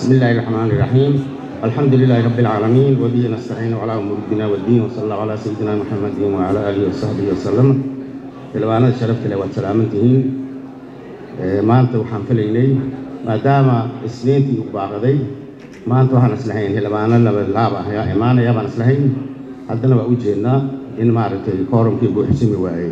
بسم الله الرحمن الرحيم الحمد لله رب العالمين وبه نستعين على امور الدنيا والدين وصلى الله على سيدنا محمد وعلى اله وصحبه وسلم xildhibaanada sharafta leh waad salaaman tihiin maanta waxaan filaynay maadaama isniintii u baaqaday maanta waxaan islahayn xildhibaano laba laab ah ayaa imaanaya baan islahayn haddana waa u jeednaa in maaragtay koorumkii buuxsimi waayey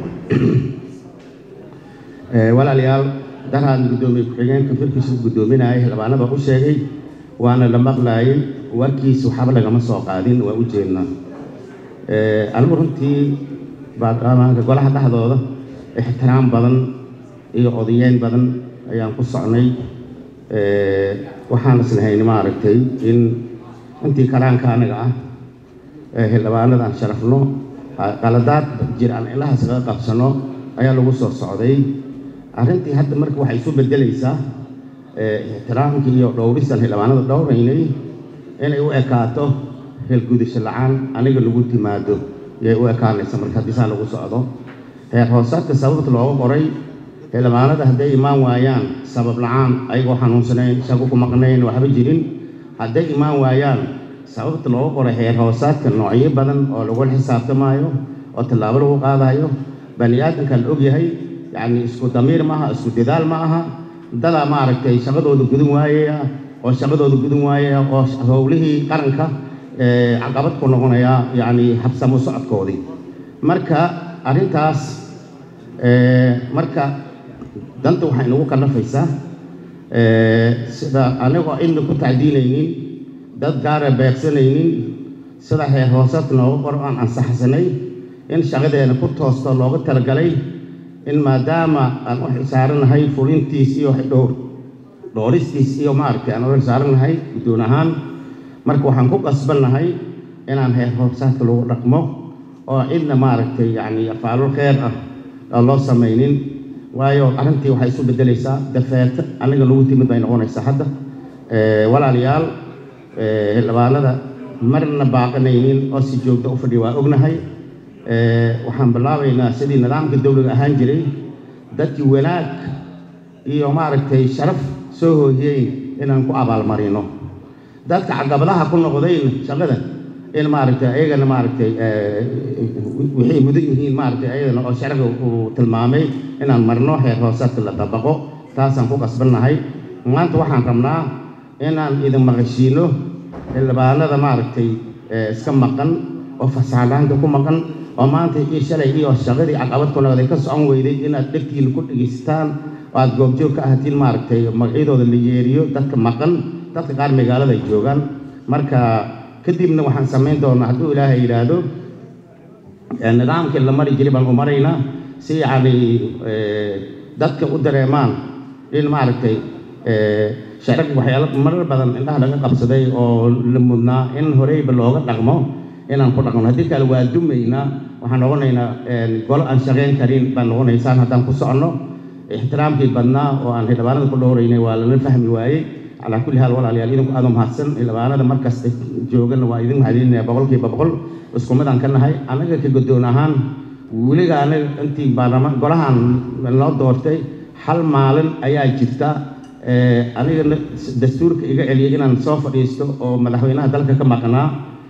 walaalayaal darhaan guddoomiye ku-xigeenka firkiisa guddoominayay xildhibaanada u sheegay waana la maqlaayay warkiisa waxba lagama soo qaadin waa u jeednaa anigu runtii baarlamaanka golaha dhexdooda ixtiraam badan iyo odayeyn badan ayaan ku socnay waxaan islahayn maaragtay in intii kalaanka aniga ah xildhibaanada aan sharafno qaladaad jir aan ilahaas kaga qabsano ayaa lagu soo socday arrintii hadda marka waxay isu bedelaysaa ixtiraamkii iyo dhowrisaan xildhibaanada dhowraynay inay u ekaato helgudasho la-aan aniga lagu timaado yay u ekaanaysa marka haddii saa lagu socdo heer hoosaadka sababta looga qoray xildhibaanada hadday imaan waayaan sabab la-aan ayagoo xanuunsanayn shaqo ku maqnayn waxba jirin hadday imaan waayaan sababta looga qoray heer hoosaadka noocyo badan oo lagula xisaabtamaayo oo tallaabo lagu qaadayo bani aadamka la ogyahay yacni isku damiir ma aha isku dadaal ma aha dadaa maaragtay shaqadooda gudun waayaya oo shaqadooda gudun waayaya oo howlihii qaranka caqabad ku noqonaya yacni habsamo socodkoodii marka arrintaas marka danta waxay nagu kallafaysaa sida anigoo cidna ku tacdiinaynin dad gaara beegsanaynin sida heer hoosaadka nooga qoro aan ansaxsanay in shaqadeena ku toosto looga talagalay in maadaama aan u xisaaranahay fulintiis iyo dhowr dhooristiis iyo maaragtay aan u xisaaranahay guddoon ahaan marka waxaan ku qasbannahay inaan heer hoosaadka lagu dhaqmo oo cidna maaragtay yacni afaalul kheer ah aan loo samaynin waayo arrintii waxay isu beddelaysaa dafeerta aniga lagu timid bay noqonaysaa hadda walaalayaal xildhibaanada marna baaqanaynin oo si joogta u fadhiya waa ognahay waxaan bilaabaynaa sidii nidaamka dowliga ahaan jiray dadkii wanaag iyo maaragtay sharaf soo hooyey inaan ku abaalmarino dadka caqabadaha ku noqdayn shaqada in maaragtay ayagana maaragtay waxay mudan yihiin maaragtay ayagana oo sharciga uu tilmaamay inaan marno heer hoosaadka la dabaqo taasaan ku qasbannahay maanta waxaan rabnaa inaan idin maqashiino xildhibaanada maaragtay iska maqan oo fasaalaanta ku maqan oo maanta iyo shalay iyo shaqadii caqabad ku noqday ka socon weyday inaad dhegtiina ku dhegaysataan oo aad goobjoog ka ahatiin maaragtay magacyadooda la yeeriyo dadka maqan dadka qaar magaalada ay joogaan marka kadibna waxaan samayn doonaa hadduu ilaahay yidhaahdo nidaamkii la mari jiray baan u maraynaa si yacni dadka u dareemaan in maaragtay sharci waxyaalo marar badan indhaha laga qabsaday oo la mudnaa in horeyba looga dhaqmo inaan ku dhaqno haddii kale waa dumaynaa waxaan noqonaynaa golo aan shaqayn karin baan noqonaysaan haddaan ku soconno ixtiraamkii badnaa oo aan xildhibaanada ku dhowraynay waa lala fahmi waayey calaa kulli haal walaalayaal idinku aad u mahadsan xildhibaanada markasta joogana waa idin mahadinaya boqolkiiba boqol isku mid aan ka nahay annaga ka guddoon ahaan weliga anaga intii baarlamaan golahan noo doortay hal maalin ayaa jirta aniga dastuurka iga celiyay inaan soo fadhiisto oo madaxweynaha dalka ka maqnaa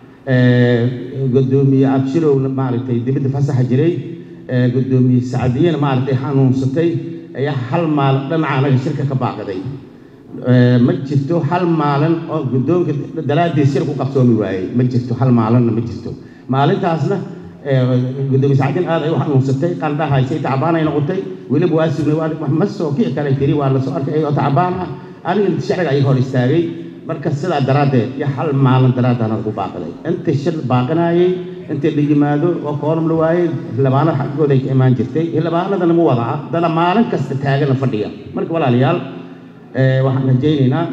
guddoomiye abshirowna maaragtay dibadda fasaxa jiray guddoomiye sacdiyena maaragtay xanuunsatay ayaa hal maalin dhinaca anaga shirka ka baaqaday ma jirto hal maalin oo guddoonka daraaddiis shir ku qabsoomi waayey ma jirto hal maalinna ma jirto maalintaasna gudoomiye sacdin aad ay u xanuunsatay qandha haysay tacbaanay noqotay weliba waa sugnay waa ma soo kici kalay tiri waa la soo arkay ayagoo tacbaan ah aniga sharciga ay hor istaagay marka sidaa daraaddeed iyo hal maalin daraaddaana lagu baaqaday inta shir baaqanaayey inta la yimaado oo kooram la waayey xildhibaanada xaggooda ay ka imaan jirtay xildhibaanadana ma wada ah dana maalin kasta taagana fadhiya marka walaalayaal waxaan rajaynaynaa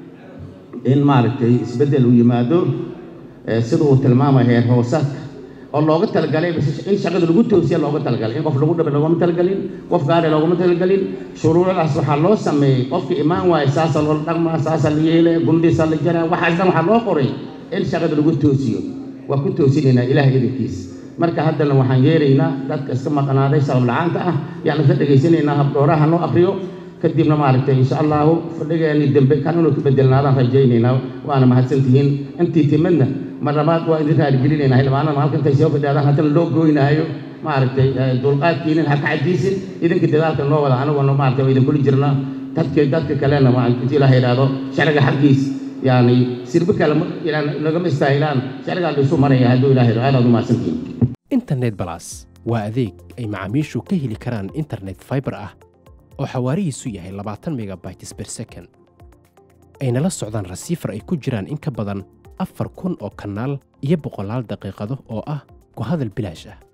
in maaragtay isbeddel uu yimaado sida uu tilmaamay heer hoosaadka oo looga talagalay in shaqada lagu toosiya looga talagalay in qof lagu dhabe loogama talagalin qof gaare loogama talagalin shuruucdaas waxaa loo sameeyey qofka imaan waayo saasaa loola dhaqmaa saasaa la yeelaya gundhisaa la jaraa waxaas dhan waxaa loo qoray in shaqada lagu toosiyo waa ku toosinaynaa ilaah idinkiis marka haddana waxaan yeeraynaa dadka iska maqnaaday sabab la-aanta ah yaan isla dhegaysanaynaa habdhooraha noo akriyo kadibna maaragtay insha allahu fadhigeeni dambe kan inuu ka bedelnaadaan rajaynaynaa waana mahadsantihiin intii timadna mar labaad waa idin raaligelinaynaa xildhibaanada halka intay soo fadhiyaadaan haddana loo goynaayo maaragtay dulqaadkiinin ha ka cajiisin idinka dadaalka noo wada aniguna maaragtay waa idinkula jirnaa dadka dadka kalena intii ilaha yidhaahdo sharciga xaggiis yani sirbi kale nagama istaahilaan sharcigaa laysu maraya hadduu ilaha yidhahdo aadaad u mahadsantihiin internet balas waa adeeg ay macaamiishu ka heli karaan internet fiber ah oo xawaarihiisu yahay labaatan megabytes per second ayna la socdaan rasiifar ay ku jiraan in ka badan afar kun oo kanaal iyo boqolaal daqiiqado oo ah ku hadal bilaash ah